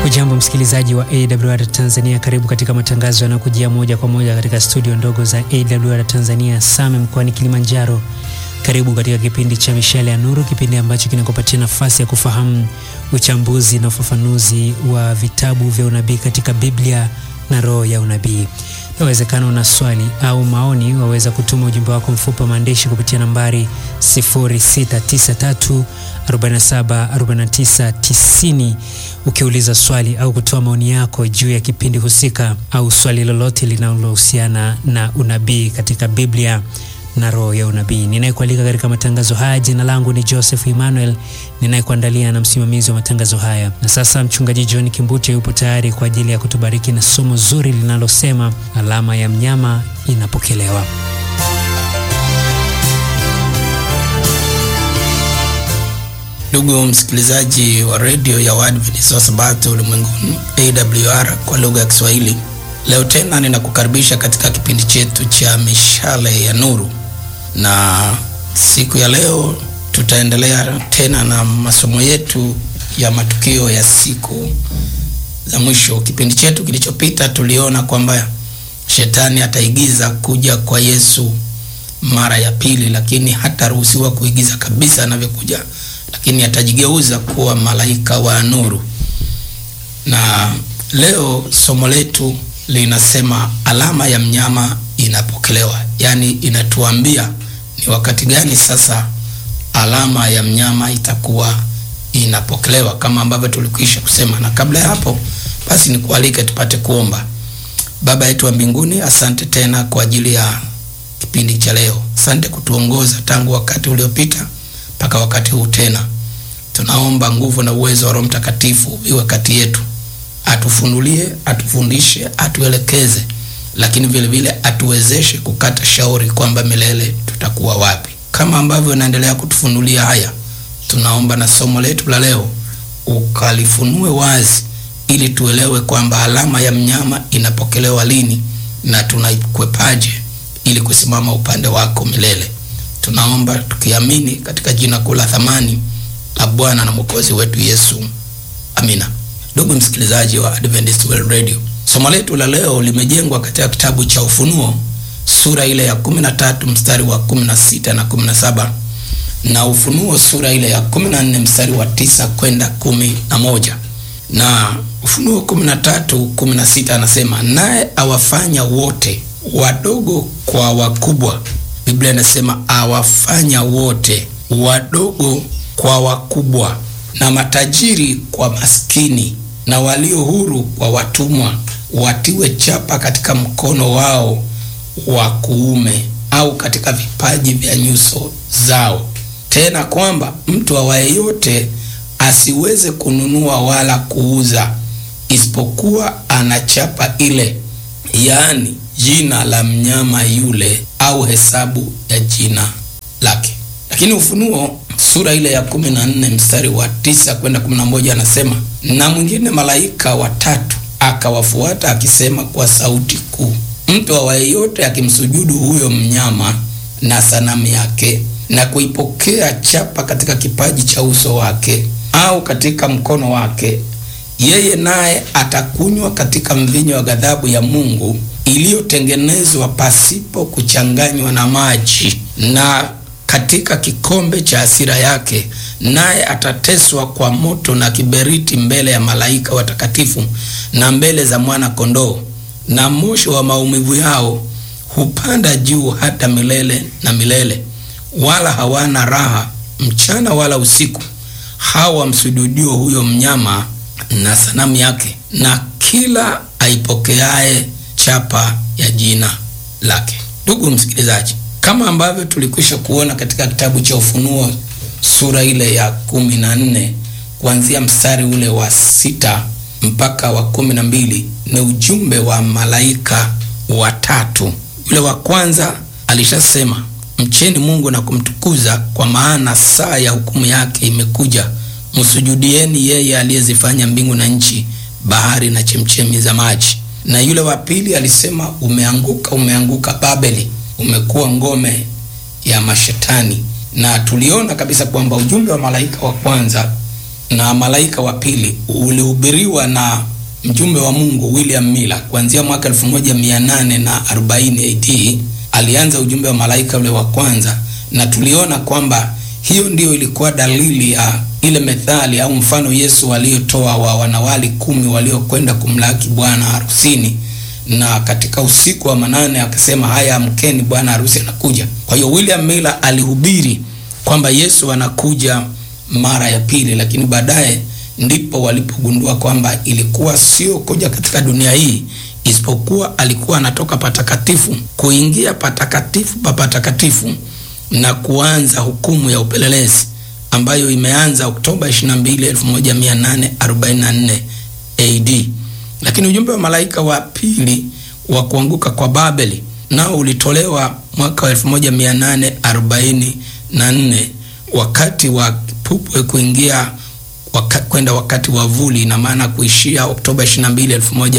Hujambo msikilizaji wa AWR Tanzania, karibu katika matangazo yanayokujia moja kwa moja katika studio ndogo za AWR Tanzania Same mkoani Kilimanjaro. Karibu katika kipindi cha Mishale ya Nuru, kipindi ambacho kinakupatia nafasi ya kufahamu uchambuzi na ufafanuzi wa vitabu vya unabii katika Biblia na roho ya unabii. Inawezekana una swali au maoni, waweza kutuma ujumbe wako mfupi wa maandishi kupitia nambari 0693 47 49 90 ukiuliza swali au kutoa maoni yako juu ya kipindi husika au swali lolote linalohusiana na unabii katika Biblia na roho ya unabii. Ninayekualika katika matangazo haya, jina langu ni Joseph Emmanuel, ninayekuandalia na msimamizi wa matangazo haya. Na sasa mchungaji John Kimbute yupo tayari kwa ajili ya kutubariki na somo zuri linalosema alama ya mnyama inapokelewa. Ndugu msikilizaji wa redio ya Waadventista wa Sabato ulimwenguni AWR kwa lugha ya Kiswahili, leo tena ninakukaribisha katika kipindi chetu cha mishale ya nuru, na siku ya leo tutaendelea tena na masomo yetu ya matukio ya siku za mwisho. Kipindi chetu kilichopita tuliona kwamba shetani ataigiza kuja kwa Yesu mara ya pili, lakini hataruhusiwa kuigiza kabisa anavyokuja lakini atajigeuza kuwa malaika wa nuru. Na leo somo letu linasema alama ya mnyama inapokelewa, yaani inatuambia ni wakati gani sasa alama ya mnyama itakuwa inapokelewa, kama ambavyo tulikwisha kusema. Na kabla ya hapo, basi nikualike tupate kuomba. Baba yetu wa mbinguni, asante tena kwa ajili ya kipindi cha leo. Asante kutuongoza tangu wakati uliopita mpaka wakati huu tena. Tunaomba nguvu na uwezo wa Roho Mtakatifu viwe kati yetu, atufunulie, atufundishe, atuelekeze, lakini vile vile atuwezeshe kukata shauri kwamba milele tutakuwa wapi. Kama ambavyo unaendelea kutufunulia haya, tunaomba na somo letu la leo ukalifunue wazi, ili tuelewe kwamba alama ya mnyama inapokelewa lini na tunaikwepaje ili kusimama upande wako milele. Tunaomba tukiamini katika jina kuu la thamani la Bwana na Mwokozi wetu Yesu, amina. Ndugu msikilizaji wa Adventist World Radio, somo letu la leo limejengwa katika kitabu cha Ufunuo sura ile ya 13 mstari wa 16 na 17 na Ufunuo sura ile ya 14 mstari wa tisa kwenda kumi na moja na Ufunuo 13 16 anasema, naye awafanya wote wadogo kwa wakubwa Biblia inasema awafanya wote wadogo kwa wakubwa, na matajiri kwa maskini, na walio huru kwa watumwa, watiwe chapa katika mkono wao wa kuume au katika vipaji vya nyuso zao, tena kwamba mtu awaye yote asiweze kununua wala kuuza, isipokuwa ana chapa ile, yaani jina la mnyama yule au hesabu ya jina lake. Lakini Ufunuo sura ile ya kumi na nne mstari wa tisa kwenda kumi na moja anasema, na mwingine malaika watatu akawafuata akisema kwa sauti kuu, mtu awaye yote akimsujudu huyo mnyama na sanamu yake na kuipokea chapa katika kipaji cha uso wake au katika mkono wake, yeye naye atakunywa katika mvinyo wa ghadhabu ya Mungu iliyotengenezwa pasipo kuchanganywa na maji, na katika kikombe cha hasira yake, naye atateswa kwa moto na kiberiti mbele ya malaika watakatifu na mbele za mwana kondoo, na moshi wa maumivu yao hupanda juu hata milele na milele, wala hawana raha mchana wala usiku, hawa wamsujudio huyo mnyama na sanamu yake, na kila aipokeaye chapa ya jina lake. Ndugu msikilizaji, kama ambavyo tulikwisha kuona katika kitabu cha Ufunuo sura ile ya kumi na nne kuanzia mstari ule wa sita mpaka wa kumi na mbili ni ujumbe wa malaika watatu. Yule wa kwanza alishasema, mcheni Mungu na kumtukuza, kwa maana saa ya hukumu yake imekuja, msujudieni yeye aliyezifanya mbingu na nchi, bahari na chemchemi za maji na yule wa pili alisema, umeanguka, umeanguka Babeli, umekuwa ngome ya mashetani. Na tuliona kabisa kwamba ujumbe wa malaika wa kwanza na malaika wa pili ulihubiriwa na mjumbe wa Mungu William Miller kuanzia mwaka 1840 AD. Alianza ujumbe wa malaika ule wa kwanza, na tuliona kwamba hiyo ndiyo ilikuwa dalili ya ile methali au mfano Yesu aliyotoa wa wanawali kumi waliokwenda kumlaki bwana harusini, na katika usiku wa manane akasema, haya amkeni, bwana harusi anakuja. Kwa hiyo William Miller alihubiri kwamba Yesu anakuja mara ya pili, lakini baadaye ndipo walipogundua kwamba ilikuwa sio kuja katika dunia hii, isipokuwa alikuwa anatoka patakatifu kuingia patakatifu pa patakatifu na kuanza hukumu ya upelelezi ambayo imeanza Oktoba 22, 1844 AD. Lakini ujumbe wa malaika wa pili wa kuanguka kwa Babeli nao ulitolewa mwaka wa 1844 wakati wa kipupwe kuingia waka, kwenda wakati wa vuli, ina maana kuishia Oktoba 22,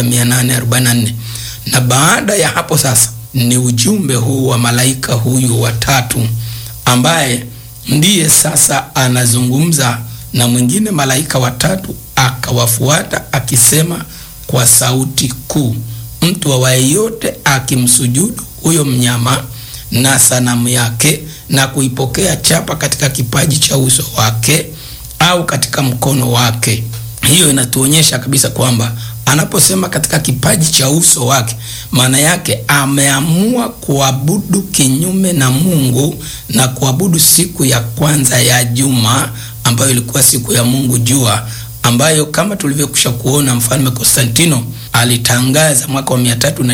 1844. Na baada ya hapo sasa ni ujumbe huu wa malaika huyu watatu ambaye ndiye sasa anazungumza na mwingine malaika watatu akawafuata akisema kwa sauti kuu, mtu awaye yote akimsujudu huyo mnyama na sanamu yake na kuipokea chapa katika kipaji cha uso wake au katika mkono wake. Hiyo inatuonyesha kabisa kwamba anaposema katika kipaji cha uso wake, maana yake ameamua kuabudu kinyume na Mungu na kuabudu siku ya kwanza ya juma ambayo ilikuwa siku ya Mungu jua, ambayo kama tulivyokwisha kuona mfalme Konstantino alitangaza mwaka wa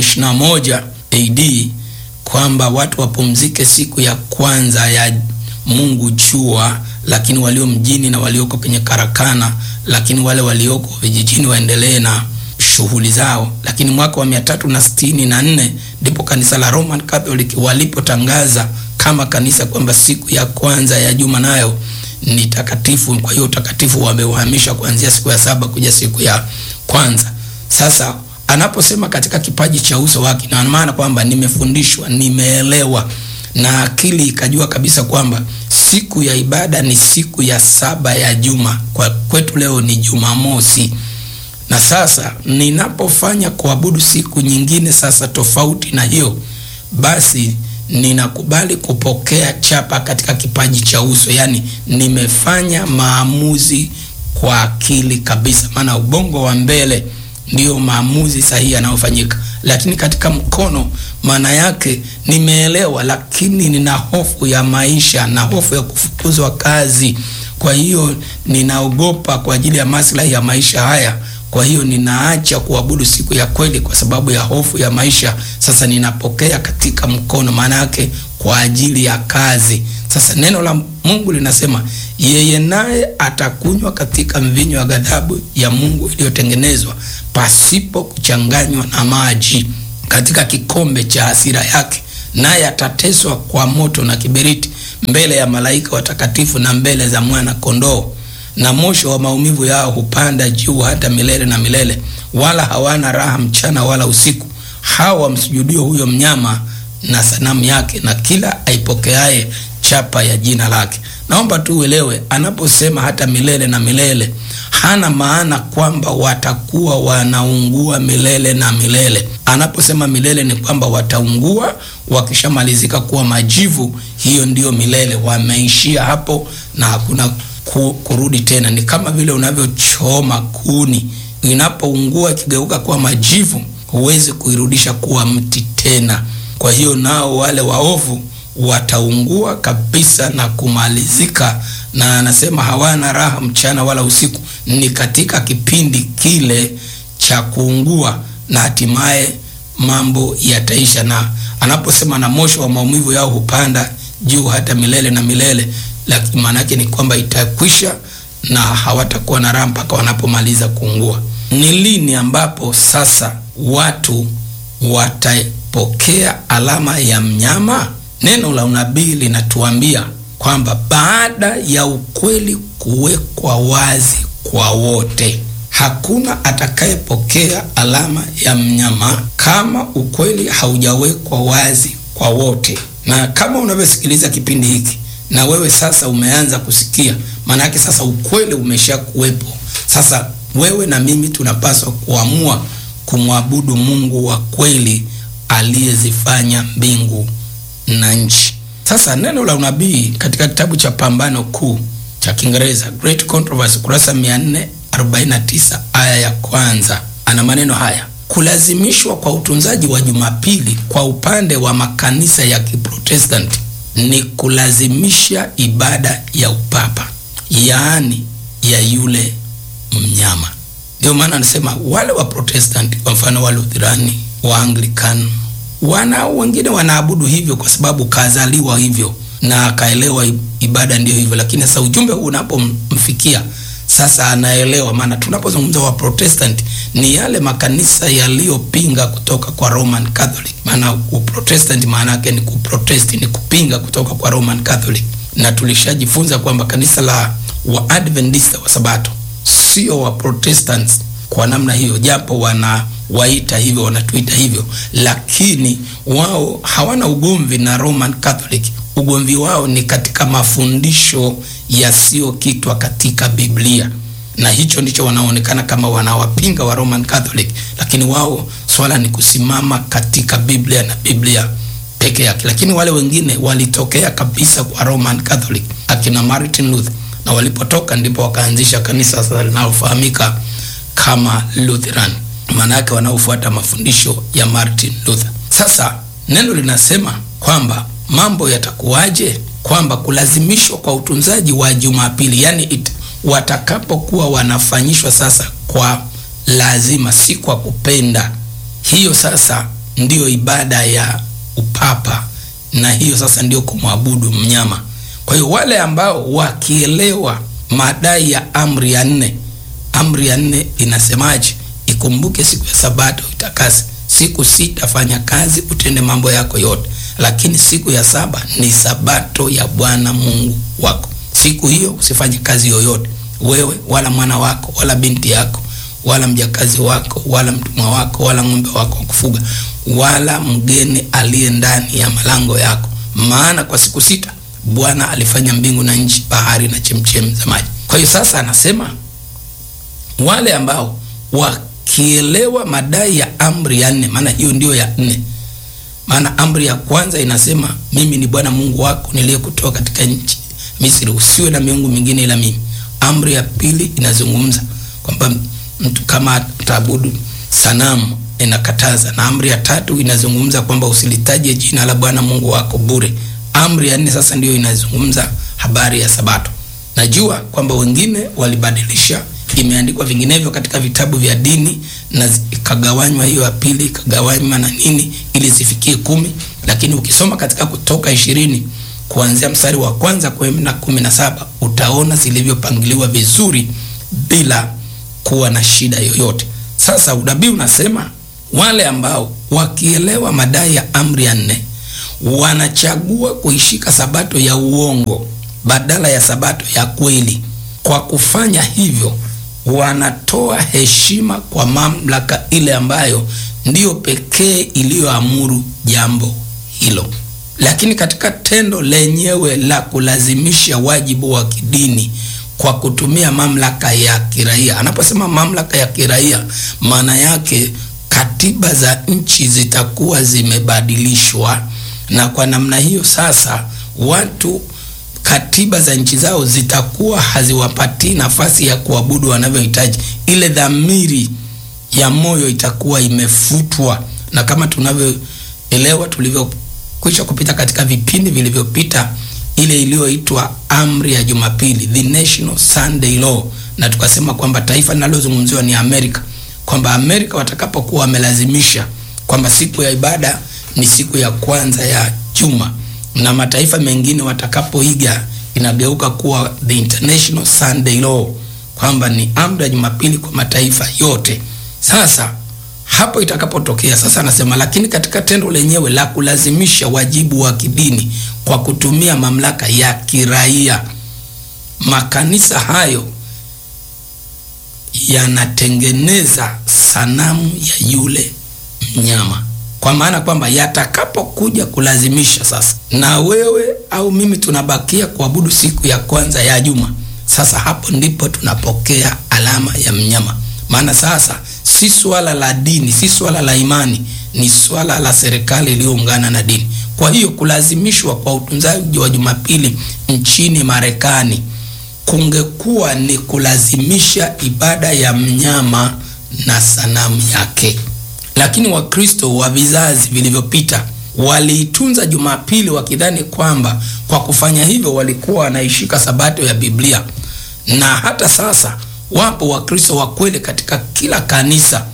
321 AD kwamba watu wapumzike siku ya kwanza ya Mungu jua, lakini walio mjini na walioko kwenye karakana, lakini wale walioko vijijini waendelee na shughuli zao. Lakini mwaka wa mia tatu na sitini na nne ndipo kanisa la Roman Catholic walipotangaza kama kanisa kwamba siku ya kwanza ya juma nayo ni takatifu. Kwa hiyo utakatifu wameuhamisha kuanzia siku ya saba kuja siku ya kwanza. Sasa anaposema katika kipaji cha uso wake, na maana kwamba nimefundishwa, nimeelewa na akili ikajua kabisa kwamba siku ya ibada ni siku ya saba ya juma. Kwa kwetu leo ni Jumamosi, na sasa ninapofanya kuabudu siku nyingine sasa tofauti na hiyo, basi ninakubali kupokea chapa katika kipaji cha uso, yaani nimefanya maamuzi kwa akili kabisa, maana ubongo wa mbele ndiyo maamuzi sahihi yanayofanyika, lakini katika mkono, maana yake nimeelewa, lakini nina hofu ya maisha na hofu ya kufukuzwa kazi. Kwa hiyo ninaogopa kwa ajili ya maslahi ya maisha haya. Kwa hiyo ninaacha kuabudu siku ya kweli kwa sababu ya hofu ya maisha. Sasa ninapokea katika mkono, maana yake kwa ajili ya kazi. Sasa neno la Mungu linasema yeye naye atakunywa katika mvinyo wa ghadhabu ya Mungu iliyotengenezwa pasipo kuchanganywa na maji katika kikombe cha hasira yake, naye atateswa kwa moto na kiberiti mbele ya malaika watakatifu na mbele za mwana kondoo. Na moshi wa maumivu yao hupanda juu hata milele na milele, wala hawana raha mchana wala usiku, hao wamsujudio huyo mnyama na sanamu yake na kila aipokeaye chapa ya jina lake. Naomba tu uelewe, anaposema hata milele na milele, hana maana kwamba watakuwa wanaungua milele na milele. Anaposema milele ni kwamba wataungua wakishamalizika kuwa majivu, hiyo ndiyo milele, wameishia hapo na hakuna ku, kurudi tena. Ni kama vile unavyochoma kuni, inapoungua ikigeuka kuwa majivu, huwezi kuirudisha kuwa mti tena. Kwa hiyo nao wale waovu wataungua kabisa na kumalizika, na anasema hawana raha mchana wala usiku. Ni katika kipindi kile cha kuungua, na hatimaye mambo yataisha. Na anaposema na moshi wa maumivu yao hupanda juu hata milele na milele, lakini maana yake ni kwamba itakwisha na hawatakuwa na raha mpaka wanapomaliza kuungua. Ni lini ambapo sasa watu watapokea alama ya mnyama? Neno la unabii linatuambia kwamba baada ya ukweli kuwekwa wazi kwa wote, hakuna atakayepokea alama ya mnyama kama ukweli haujawekwa wazi kwa wote. Na kama unavyosikiliza kipindi hiki, na wewe sasa umeanza kusikia, maana yake sasa ukweli umesha kuwepo. Sasa wewe na mimi tunapaswa kuamua kumwabudu Mungu wa kweli aliyezifanya mbingu na nchi. Sasa neno la unabii katika kitabu cha Pambano Kuu cha Kiingereza Great Controversy, kurasa 449 aya ya kwanza, ana maneno haya: kulazimishwa kwa utunzaji wa Jumapili kwa upande wa makanisa ya Kiprotestanti ni kulazimisha ibada ya upapa, yaani ya yule mnyama. Ndio maana anasema wale wa Protestanti, kwa mfano wa Lutherani, wa Anglican, wana wengine wanaabudu hivyo kwa sababu kazaliwa hivyo na akaelewa ibada ndio hivyo, lakini sasa ujumbe huu unapomfikia sasa anaelewa. Maana tunapozungumza wa Protestant ni yale makanisa yaliyopinga kutoka kwa Roman Catholic. Maana uprotestant maana yake ni kuprotest, ni kupinga kutoka kwa Roman Catholic, na tulishajifunza kwamba kanisa la Waadventista wa Sabato sio wa Protestants kwa namna hiyo, japo wanawaita hivyo, wanatuita hivyo, lakini wao hawana ugomvi na Roman Catholic. Ugomvi wao ni katika mafundisho yasiyokitwa katika Biblia, na hicho ndicho wanaonekana kama wanawapinga wa Roman Catholic, lakini wao swala ni kusimama katika Biblia na Biblia peke yake. Lakini wale wengine walitokea kabisa kwa Roman Catholic, akina Martin Luther, na walipotoka ndipo wakaanzisha kanisa sasa linalofahamika kama Lutheran, maana yake wanaofuata mafundisho ya Martin Luther. Sasa neno linasema kwamba mambo yatakuwaje? Kwamba kulazimishwa kwa utunzaji wa Jumapili, yani it, watakapokuwa wanafanyishwa sasa kwa lazima, si kwa kupenda. Hiyo sasa ndiyo ibada ya upapa, na hiyo sasa ndiyo kumwabudu mnyama. Kwa hiyo wale ambao wakielewa madai ya amri ya nne, amri ya nne inasemaje? Ikumbuke siku ya Sabato itakase, siku sita fanya kazi, utende mambo yako yote lakini siku ya saba ni sabato ya Bwana Mungu wako. Siku hiyo usifanye kazi yoyote, wewe wala mwana wako wala binti yako wala mjakazi wako wala mtumwa wako wala ng'ombe wako wa kufuga wala mgeni aliye ndani ya malango yako, maana kwa siku sita Bwana alifanya mbingu na nchi, bahari na chemchem za maji. Kwa hiyo sasa anasema wale ambao wakielewa madai ya amri ya nne, maana hiyo ndio ya nne maana amri ya kwanza inasema mimi ni Bwana Mungu wako niliyekutoa katika nchi Misri, usiwe na miungu mingine ila mimi. Amri ya pili inazungumza kwamba mtu kama ataabudu sanamu inakataza, na amri ya tatu inazungumza kwamba usilitaje jina la Bwana Mungu wako bure. Amri ya nne sasa ndiyo inazungumza habari ya Sabato. Najua kwamba wengine walibadilisha, imeandikwa vinginevyo katika vitabu vya dini na ikagawanywa hiyo ya pili ikagawanywa na nini ili zifikie kumi, lakini ukisoma katika Kutoka ishirini kuanzia mstari wa kwanza kwenda kumi na saba utaona zilivyopangiliwa vizuri bila kuwa na shida yoyote. Sasa unabii unasema wale ambao wakielewa madai ya amri ya nne wanachagua kuishika sabato ya uongo badala ya sabato ya kweli. Kwa kufanya hivyo wanatoa heshima kwa mamlaka ile ambayo ndiyo pekee iliyoamuru jambo hilo. Lakini katika tendo lenyewe la kulazimisha wajibu wa kidini kwa kutumia mamlaka ya kiraia, anaposema mamlaka ya kiraia, maana yake katiba za nchi zitakuwa zimebadilishwa, na kwa namna hiyo sasa watu katiba za nchi zao zitakuwa haziwapatii nafasi ya kuabudu wanavyohitaji. Ile dhamiri ya moyo itakuwa imefutwa, na kama tunavyoelewa, tulivyokwisha kupita katika vipindi vilivyopita, ile iliyoitwa amri ya Jumapili, the National Sunday Law, na tukasema kwamba taifa linalozungumziwa ni Amerika, kwamba Amerika watakapokuwa wamelazimisha kwamba siku ya ibada ni siku ya kwanza ya juma na mataifa mengine watakapoiga inageuka kuwa the International Sunday Law, kwamba ni amri ya Jumapili kwa mataifa yote. Sasa hapo itakapotokea sasa, anasema lakini katika tendo lenyewe la kulazimisha wajibu wa kidini kwa kutumia mamlaka ya kiraia, makanisa hayo yanatengeneza sanamu ya yule mnyama. kwa maana kwamba yatakapokuja kulazimisha sasa, na wewe au mimi tunabakia kuabudu siku ya kwanza ya juma, sasa hapo ndipo tunapokea alama ya mnyama. Maana sasa si swala la dini, si swala la imani, ni swala la serikali iliyoungana na dini. Kwa hiyo kulazimishwa kwa utunzaji wa Jumapili nchini Marekani kungekuwa ni kulazimisha ibada ya mnyama na sanamu yake. Lakini Wakristo wa vizazi vilivyopita waliitunza Jumapili wakidhani kwamba kwa kufanya hivyo walikuwa wanaishika sabato ya Biblia. Na hata sasa wapo Wakristo wa kweli katika kila kanisa,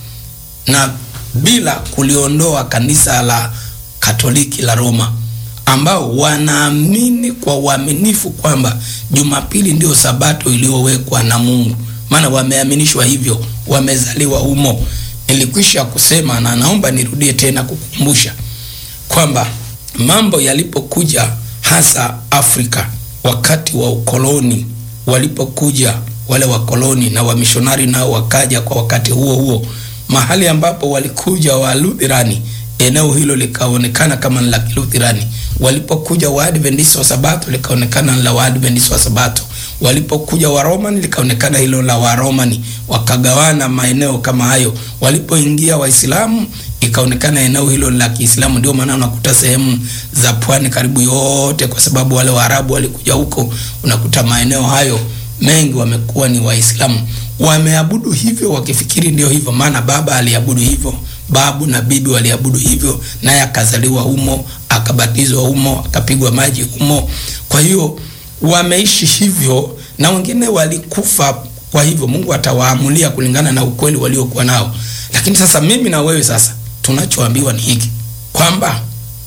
na bila kuliondoa kanisa la Katoliki la Roma, ambao wanaamini kwa uaminifu kwamba Jumapili ndiyo sabato iliyowekwa na Mungu, maana wameaminishwa hivyo, wamezaliwa humo. Nilikwisha kusema na naomba nirudie tena kukumbusha kwamba mambo yalipokuja hasa Afrika wakati wa ukoloni, walipokuja wale wakoloni na wamishonari nao wakaja kwa wakati huo huo, mahali ambapo walikuja Waluthirani, eneo hilo likaonekana kama ni la Kiluthirani. Walipokuja Waadventista wa Sabato likaonekana ni la Waadventista wa Sabato. Walipokuja Waromani likaonekana hilo la Waromani, wakagawana maeneo kama hayo. Walipoingia Waislamu ikaonekana eneo hilo la Kiislamu. Ndio maana unakuta sehemu za pwani karibu yote, kwa sababu wale Waarabu walikuja huko, unakuta maeneo hayo mengi wamekuwa ni Waislamu, wameabudu hivyo wakifikiri ndio hivyo, maana baba aliabudu hivyo, babu na bibi waliabudu hivyo, naye akazaliwa humo, akabatizwa humo, akapigwa maji humo. Kwa hiyo wameishi hivyo, na wengine walikufa. Kwa hivyo Mungu atawaamulia kulingana na ukweli waliokuwa nao. Lakini sasa mimi na wewe sasa tunachoambiwa ni hiki kwamba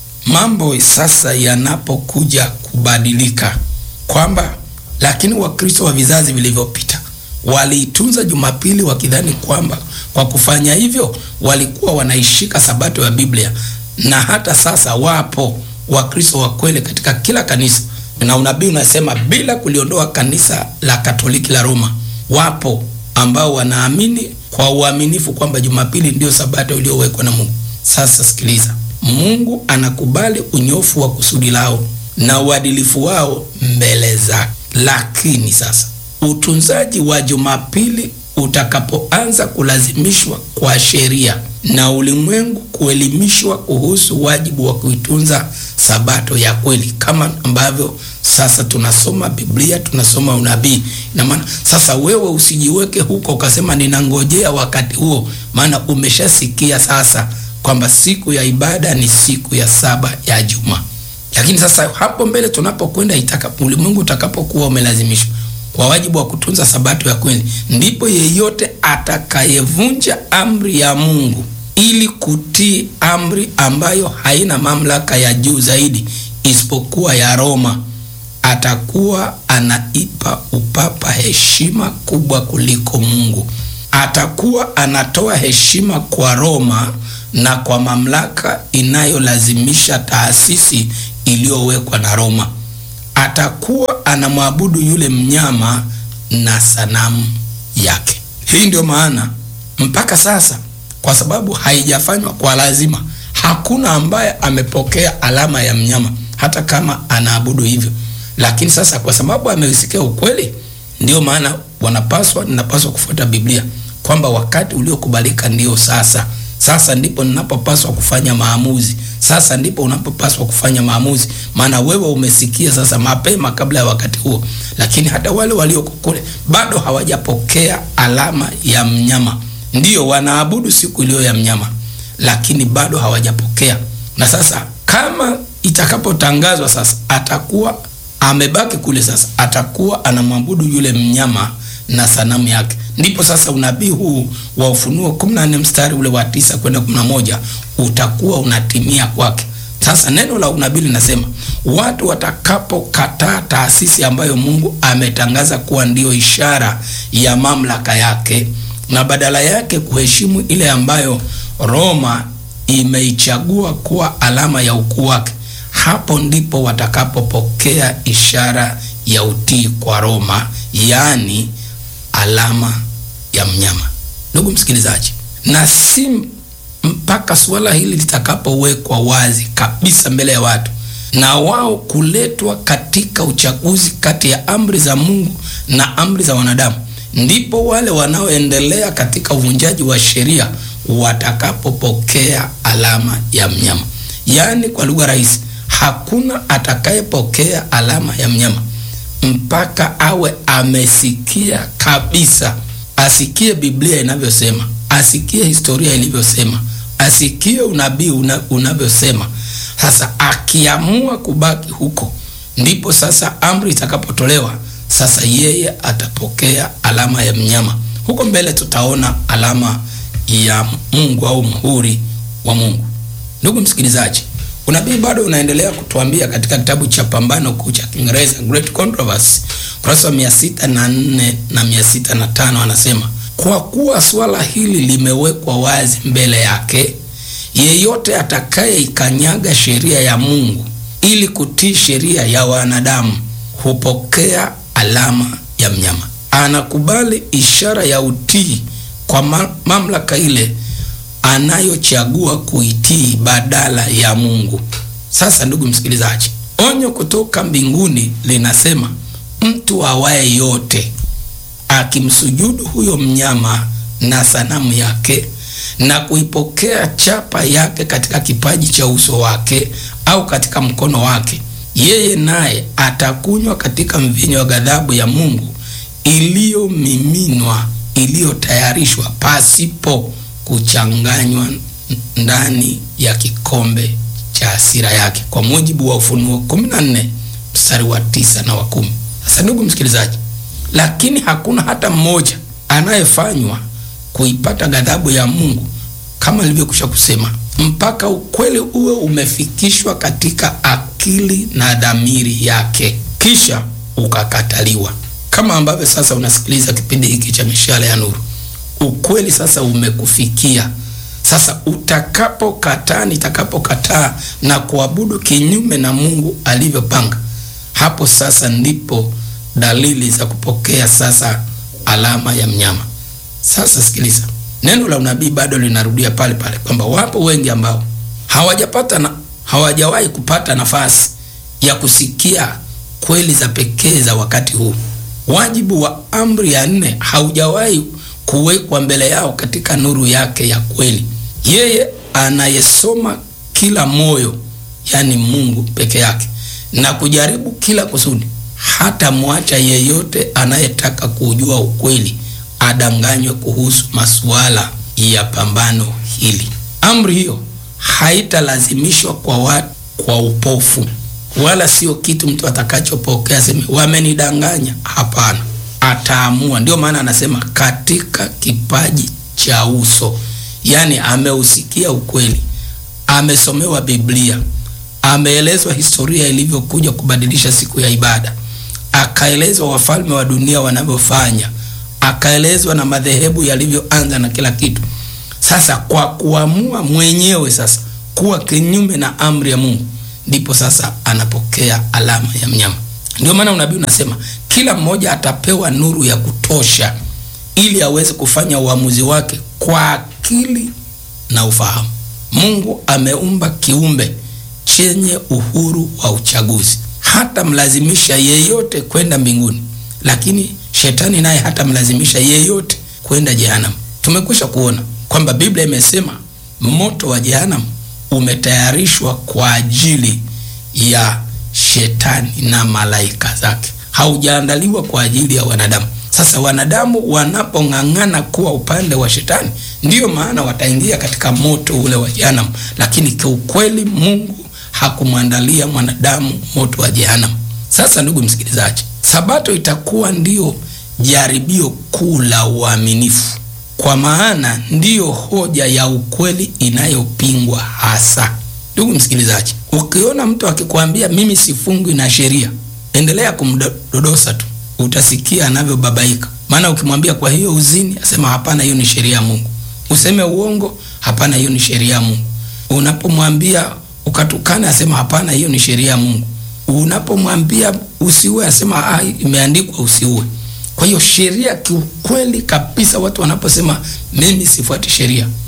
mambo sasa yanapokuja kubadilika kwamba lakini Wakristo wa vizazi vilivyopita waliitunza Jumapili wakidhani kwamba kwa kufanya hivyo walikuwa wanaishika sabato ya Biblia, na hata sasa wapo Wakristo wa kweli katika kila kanisa, na unabii unasema bila kuliondoa kanisa la Katoliki la Roma, wapo ambao wanaamini kwa uaminifu kwamba Jumapili ndiyo sabato iliyowekwa na Mungu. Sasa sikiliza, Mungu anakubali unyofu wa kusudi lao na uadilifu wao mbele zake. Lakini sasa utunzaji wa Jumapili utakapoanza kulazimishwa kwa sheria na ulimwengu kuelimishwa kuhusu wajibu wa kuitunza sabato ya kweli, kama ambavyo sasa tunasoma Biblia, tunasoma unabii. Na maana sasa wewe usijiweke huko ukasema ninangojea wakati huo, maana umeshasikia sasa kwamba siku ya ibada ni siku ya saba ya juma. Lakini sasa hapo mbele tunapokwenda, itakapo ulimwengu utakapokuwa umelazimishwa kwa wajibu wa kutunza sabato ya kweli, ndipo yeyote atakayevunja amri ya Mungu ili kutii amri ambayo haina mamlaka ya juu zaidi isipokuwa ya Roma atakuwa anaipa upapa heshima kubwa kuliko Mungu. Atakuwa anatoa heshima kwa Roma na kwa mamlaka inayolazimisha taasisi iliyowekwa na Roma. Atakuwa anamwabudu yule mnyama na sanamu yake. Hii ndio maana mpaka sasa, kwa sababu haijafanywa kwa lazima, hakuna ambaye amepokea alama ya mnyama, hata kama anaabudu hivyo. Lakini sasa kwa sababu amesikia ukweli, ndio maana wanapaswa, ninapaswa kufuata Biblia kwamba wakati uliokubalika ndio sasa. Sasa ndipo ninapopaswa kufanya maamuzi. Sasa ndipo unapopaswa kufanya maamuzi, maana wewe umesikia sasa mapema kabla ya wakati huo. Lakini hata wale walioko kule bado hawajapokea alama ya mnyama, ndiyo wanaabudu siku iliyo ya mnyama, lakini bado hawajapokea. Na sasa kama itakapotangazwa sasa, atakuwa amebaki kule, sasa atakuwa anamwabudu yule mnyama na sanamu yake. Ndipo sasa unabii huu wa Ufunuo 14 mstari ule wa tisa kwenda 11 utakuwa unatimia kwake. Sasa neno la unabii linasema watu watakapokataa taasisi ambayo Mungu ametangaza kuwa ndiyo ishara ya mamlaka yake na badala yake kuheshimu ile ambayo Roma imeichagua kuwa alama ya ukuu wake, hapo ndipo watakapopokea ishara ya utii kwa Roma, yaani alama ya mnyama. Ndugu msikilizaji, na si mpaka suala hili litakapowekwa wazi kabisa mbele ya watu na wao kuletwa katika uchaguzi kati ya amri za Mungu na amri za wanadamu, ndipo wale wanaoendelea katika uvunjaji wa sheria watakapopokea alama ya mnyama. Yaani, kwa lugha rahisi, hakuna atakayepokea alama ya mnyama mpaka awe amesikia kabisa, asikie Biblia inavyosema, asikie historia ilivyosema, asikie unabii una, unavyosema. Sasa akiamua kubaki huko, ndipo sasa amri itakapotolewa. Sasa yeye atapokea alama ya mnyama. Huko mbele tutaona alama ya Mungu au muhuri wa Mungu. Ndugu msikilizaji, unabii bado unaendelea kutuambia katika kitabu cha Pambano Kuu cha Kiingereza, Great Controversy, kurasa wa mia sita na nne na mia sita na tano anasema kwa kuwa swala hili limewekwa wazi mbele yake, yeyote atakayeikanyaga sheria ya Mungu ili kutii sheria ya wanadamu hupokea alama ya mnyama. Anakubali ishara ya utii kwa mamlaka ile anayochagua kuitii badala ya Mungu. Sasa ndugu msikilizaji, onyo kutoka mbinguni linasema mtu awaye yote akimsujudu huyo mnyama na sanamu yake na kuipokea chapa yake katika kipaji cha uso wake au katika mkono wake, yeye naye atakunywa katika mvinyo wa ghadhabu ya Mungu iliyomiminwa, iliyotayarishwa pasipo kuchanganywa ndani ya kikombe cha hasira yake, kwa mujibu wa Ufunuo 14 mstari wa tisa na wa kumi. Sasa ndugu msikilizaji, lakini hakuna hata mmoja anayefanywa kuipata ghadhabu ya Mungu kama nilivyokwisha kusema, mpaka ukweli uwe umefikishwa katika akili na dhamiri yake, kisha ukakataliwa. Kama ambavyo sasa unasikiliza kipindi hiki cha Mishale ya Nuru, ukweli sasa umekufikia. Sasa utakapokataa, nitakapokataa na kuabudu kinyume na Mungu alivyopanga, hapo sasa ndipo dalili za kupokea sasa alama ya mnyama. Sasa sikiliza, neno la unabii bado linarudia pale pale kwamba wapo wengi ambao hawajapata na hawajawahi kupata nafasi ya kusikia kweli za pekee za wakati huu. Wajibu wa amri ya nne haujawahi kuwekwa mbele yao katika nuru yake ya kweli. Yeye anayesoma kila moyo, yani Mungu peke yake, na kujaribu kila kusudi, hata mwacha yeyote anayetaka kujua ukweli adanganywe kuhusu masuala ya pambano hili. Amri hiyo haitalazimishwa kwa watu kwa upofu, wala sio kitu mtu atakachopokea sema wamenidanganya. Hapana, ataamua. Ndio maana anasema katika kipaji cha uso, yaani ameusikia ukweli, amesomewa Biblia, ameelezwa historia ilivyokuja kubadilisha siku ya ibada, akaelezwa wafalme wa dunia wanavyofanya akaelezwa na madhehebu yalivyoanza na kila kitu. Sasa kwa kuamua mwenyewe sasa kuwa kinyume na amri ya Mungu, ndipo sasa anapokea alama ya mnyama. Ndio maana unabii unasema kila mmoja atapewa nuru ya kutosha ili aweze kufanya uamuzi wake kwa akili na ufahamu. Mungu ameumba kiumbe chenye uhuru wa uchaguzi, hata mlazimisha yeyote kwenda mbinguni, lakini shetani naye hatamlazimisha yeyote kwenda jehanamu. Tumekwisha kuona kwamba Biblia imesema moto wa jehanamu umetayarishwa kwa ajili ya shetani na malaika zake, haujaandaliwa kwa ajili ya wanadamu. Sasa wanadamu wanapong'ang'ana kuwa upande wa shetani, ndiyo maana wataingia katika moto ule wa jehanamu, lakini kiukweli Mungu hakumwandalia mwanadamu moto wa jehanamu. Sasa ndugu msikilizaji, Sabato itakuwa ndiyo jaribio kuu la uaminifu, kwa maana ndiyo hoja ya ukweli inayopingwa hasa. Ndugu msikilizaji, ukiona mtu akikwambia mimi sifungwi na sheria, endelea kumdodosa tu, utasikia anavyobabaika. Maana ukimwambia kwa hiyo uzini, asema hapana, hiyo ni sheria ya Mungu. Useme uongo, hapana, hiyo ni sheria ya Mungu. Unapomwambia ukatukana, asema hapana, hiyo ni sheria ya Mungu. Unapomwambia usiue, asema ah, imeandikwa usiue. Kwa hiyo sheria, kiukweli kabisa, watu wanaposema mimi sifuati sheria,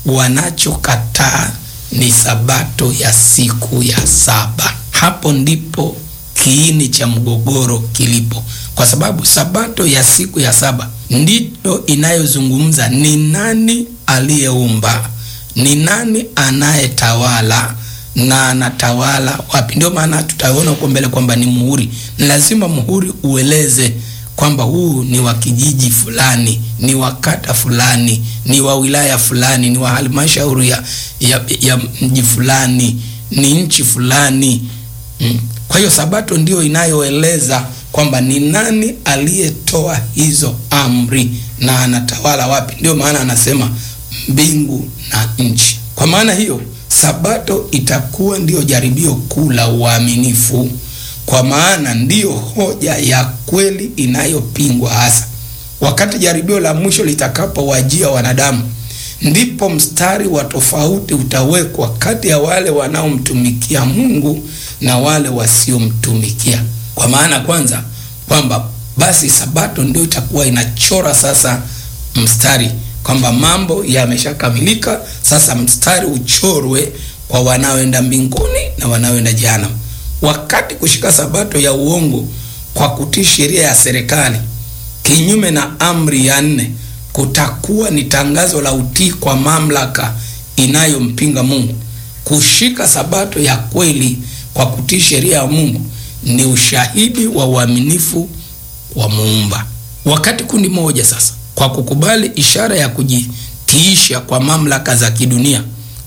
wanachokataa ni sabato ya siku ya saba. Hapo ndipo kiini cha mgogoro kilipo, kwa sababu sabato ya siku ya saba ndiyo inayozungumza ni nani aliyeumba, ni nani anayetawala na anatawala wapi. Ndio maana tutaona huko mbele kwamba ni muhuri. Ni lazima muhuri ueleze kwamba huu ni wa kijiji fulani, ni wa kata fulani, ni wa wilaya fulani, ni wa halmashauri ya, ya, ya mji fulani, ni nchi fulani mm. Kwa hiyo sabato ndio inayoeleza kwamba ni nani aliyetoa hizo amri na anatawala wapi. Ndio maana anasema mbingu na nchi. Kwa maana hiyo sabato itakuwa ndiyo jaribio kuu la uaminifu, kwa maana ndiyo hoja ya kweli inayopingwa hasa. Wakati jaribio la mwisho litakapowajia wanadamu, ndipo mstari wa tofauti utawekwa kati ya wale wanaomtumikia Mungu na wale wasiomtumikia. Kwa maana kwanza kwamba basi sabato ndio itakuwa inachora sasa mstari kwamba mambo yameshakamilika, sasa mstari uchorwe kwa wanaoenda mbinguni na wanaoenda jehanamu. Wakati kushika sabato ya uongo kwa kutii sheria ya serikali kinyume na amri ya nne kutakuwa ni tangazo la utii kwa mamlaka inayompinga Mungu. Kushika sabato ya kweli kwa kutii sheria ya Mungu ni ushahidi wa uaminifu wa Muumba. Wakati kundi moja sasa kwa kukubali ishara ya kujitiisha kwa mamlaka za kidunia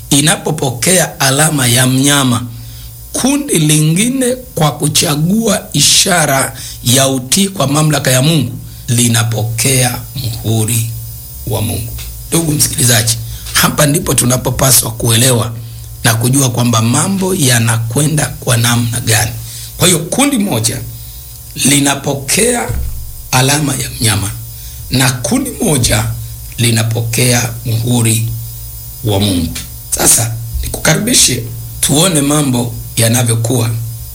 inapopokea alama ya mnyama, kundi lingine kwa kuchagua ishara ya utii kwa mamlaka ya Mungu linapokea muhuri wa Mungu. Ndugu msikilizaji, hapa ndipo tunapopaswa kuelewa na kujua kwamba mambo yanakwenda kwa namna gani. Kwa hiyo kundi moja linapokea alama ya mnyama na kundi moja linapokea muhuri wa Mungu. Sasa nikukaribishe tuone mambo yanavyokuwa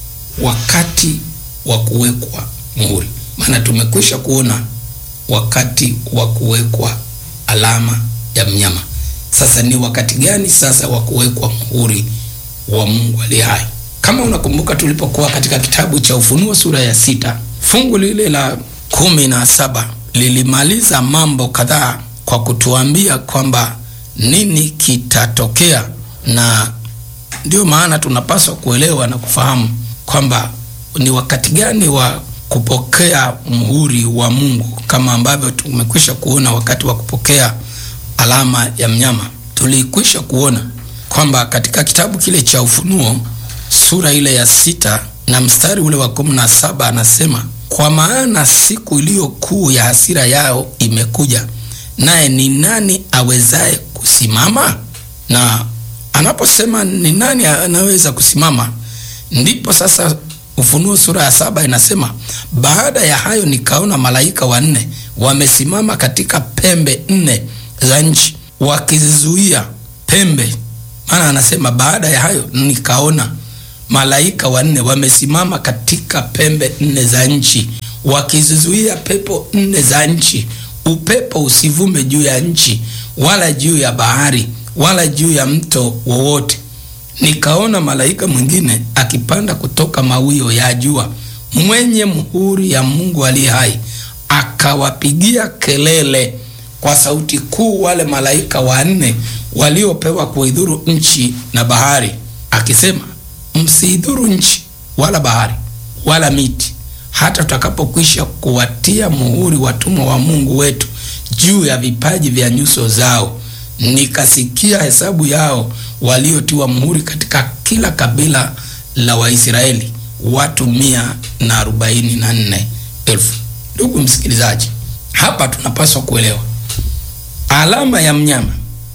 wakati wa kuwekwa muhuri, maana tumekwisha kuona wakati wa kuwekwa alama ya mnyama. Sasa ni wakati gani sasa wa kuwekwa muhuri wa Mungu aliye hai? Kama unakumbuka tulipokuwa katika kitabu cha Ufunuo sura ya sita fungu lile la kumi na saba lilimaliza mambo kadhaa kwa kutuambia kwamba nini kitatokea, na ndio maana tunapaswa kuelewa na kufahamu kwamba ni wakati gani wa kupokea muhuri wa Mungu, kama ambavyo tumekwisha kuona wakati wa kupokea alama ya mnyama. Tulikwisha kuona kwamba katika kitabu kile cha Ufunuo sura ile ya sita na mstari ule wa kumi na saba anasema kwa maana siku iliyo kuu ya hasira yao imekuja, naye ni nani awezaye kusimama? Na anaposema ni nani anaweza kusimama, ndipo sasa Ufunuo sura ya saba inasema baada ya hayo nikaona malaika wanne wamesimama katika pembe nne za nchi wakizizuia pembe. Maana anasema baada ya hayo nikaona malaika wanne wamesimama katika pembe nne za nchi wakizizuia pepo nne za nchi, upepo usivume juu ya nchi wala juu ya bahari wala juu ya mto wowote. Nikaona malaika mwingine akipanda kutoka mawio ya jua, mwenye muhuri ya Mungu aliye hai, akawapigia kelele kwa sauti kuu wale malaika wanne waliopewa kuidhuru nchi na bahari, akisema Msiidhuru nchi wala bahari wala miti, hata tutakapokwisha kuwatia muhuri watumwa wa Mungu wetu juu ya vipaji vya nyuso zao. Nikasikia hesabu yao waliotiwa muhuri katika kila kabila la Waisraeli, watu mia na arobaini na nne elfu. Ndugu msikilizaji, hapa tunapaswa kuelewa alama ya mnyama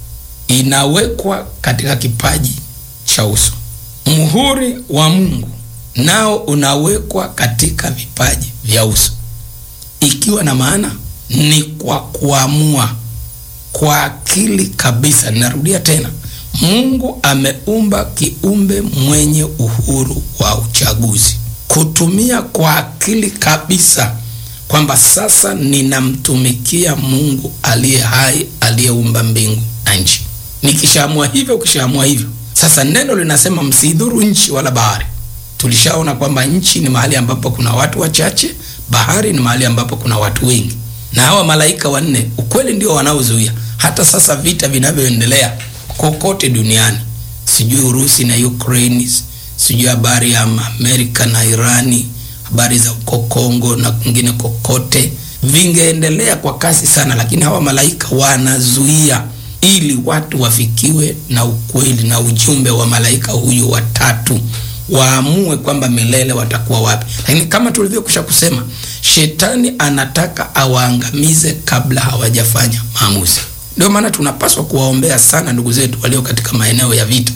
inawekwa katika kipaji cha uso muhuri wa Mungu nao unawekwa katika vipaji vya uso, ikiwa na maana ni kwa kuamua kwa akili kabisa. Ninarudia tena, Mungu ameumba kiumbe mwenye uhuru wa uchaguzi, kutumia kwa akili kabisa kwamba sasa ninamtumikia Mungu aliye hai, aliyeumba mbingu na nchi. nikishaamua hivyo, ukishaamua hivyo. Sasa neno linasema msidhuru nchi wala bahari. Tulishaona kwamba nchi ni mahali ambapo kuna watu wachache, bahari ni mahali ambapo kuna watu wengi, na hawa malaika wanne ukweli ndio wanaozuia hata sasa vita vinavyoendelea kokote duniani, sijui Urusi na Ukraine, sijui habari ya Amerika na Irani, habari za uko Kongo na kwingine kokote, vingeendelea kwa kasi sana, lakini hawa malaika wanazuia ili watu wafikiwe na ukweli na ujumbe wa malaika huyu watatu, waamue kwamba milele watakuwa wapi. Lakini kama tulivyokwisha kusema, shetani anataka awaangamize kabla hawajafanya maamuzi. Ndio maana tunapaswa kuwaombea sana ndugu zetu walio katika maeneo ya vita,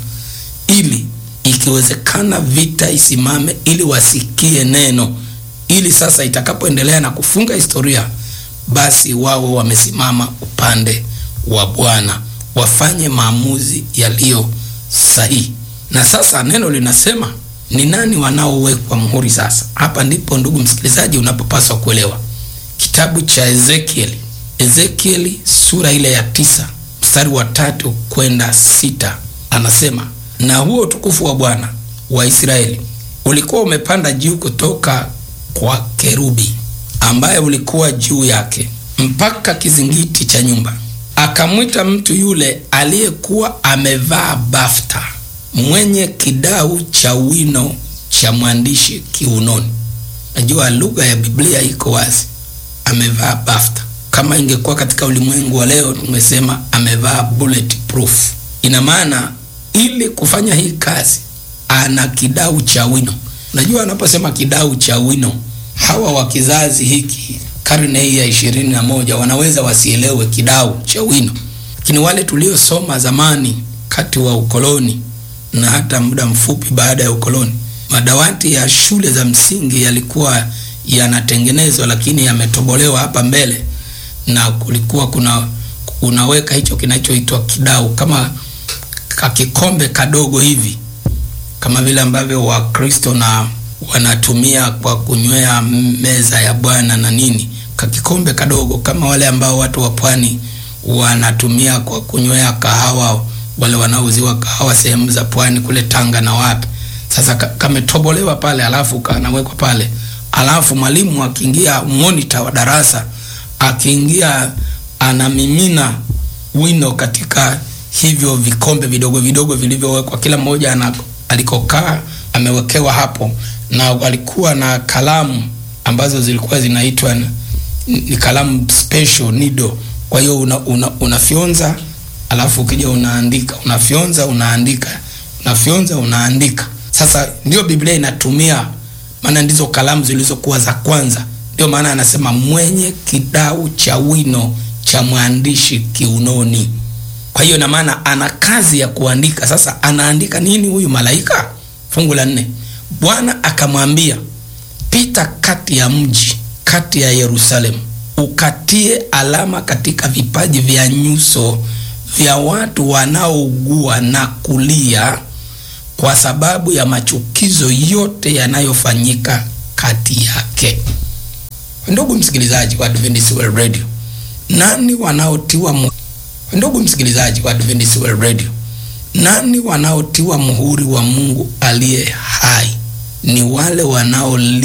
ili ikiwezekana vita isimame, ili wasikie neno, ili sasa itakapoendelea na kufunga historia, basi wawe wamesimama upande wa Bwana, wafanye maamuzi yaliyo sahihi. Na sasa neno linasema ni nani wanaowekwa muhuri? Sasa hapa ndipo ndugu msikilizaji, unapopaswa kuelewa kitabu cha Ezekieli Ezekieli sura ile ya tisa mstari wa tatu kwenda sita anasema, na huo utukufu wa Bwana wa Israeli ulikuwa umepanda juu kutoka kwa kerubi ambaye ulikuwa juu yake mpaka kizingiti cha nyumba. Akamwita mtu yule aliyekuwa amevaa bafta mwenye kidau cha wino cha mwandishi kiunoni. Najua lugha ya Biblia iko wazi, amevaa bafta kama ingekuwa katika ulimwengu wa leo tumesema amevaa bullet proof. Ina maana ili kufanya hii kazi ana kidau cha wino. Unajua, anaposema kidau cha wino, hawa wa kizazi hiki karne hii ya ishirini na moja wanaweza wasielewe kidau cha wino, lakini wale tuliosoma zamani kati wa ukoloni na hata muda mfupi baada ya ukoloni, madawati ya shule za msingi yalikuwa yanatengenezwa, lakini yametobolewa hapa mbele na kulikuwa kuna unaweka hicho kinachoitwa kidau kama kakikombe kadogo hivi, kama vile ambavyo Wakristo na wanatumia kwa kunywea meza ya Bwana na nini, kakikombe kadogo kama wale ambao watu wa pwani wanatumia kwa kunywea kahawa, wale wanaouziwa kahawa sehemu za pwani kule Tanga na wapi. Sasa kametobolewa pale, alafu kanawekwa pale, alafu mwalimu akiingia, monitor wa darasa akiingia anamimina wino katika hivyo vikombe vidogo vidogo vilivyowekwa, kila mmoja ana alikokaa amewekewa hapo, na walikuwa na kalamu ambazo zilikuwa zinaitwa ni kalamu special needle. Kwa hiyo una, una, unafyonza alafu ukija unaandika, unafyonza unaandika, unafyonza unaandika. Sasa ndio Biblia inatumia, maana ndizo kalamu zilizokuwa za kwanza ndio maana anasema mwenye kidau cha wino cha mwandishi kiunoni. Kwa hiyo na maana ana kazi ya kuandika. Sasa anaandika nini huyu malaika? Fungu la nne, Bwana akamwambia, pita kati ya mji, kati ya Yerusalemu, ukatie alama katika vipaji vya nyuso vya watu wanaougua na kulia kwa sababu ya machukizo yote yanayofanyika kati yake. Ndugu msikilizaji wa Adventist World Radio, nani wanaotiwa mu... ndugu msikilizaji wa Adventist World Radio, nani wanaotiwa muhuri wa Mungu aliye hai? Ni wale wanao